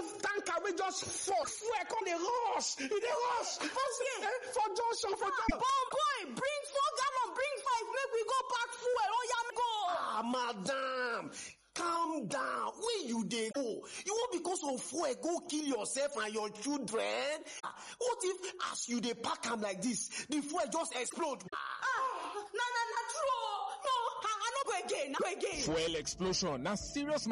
one tanker wey just fall fuel come dey rush e dey rush for eh, for junction for junction. Bon boy, bring four gallon, bring five, make we go pack fuel. Oh yeah, go. ah madam calm down where you dey go you wan because of fuel go kill yourself and your children Ah, what if as you dey pack am like this the fuel just explode. Ah, na na na true. oh. No, I, I no go again. I no go again. Fuel explosion na serious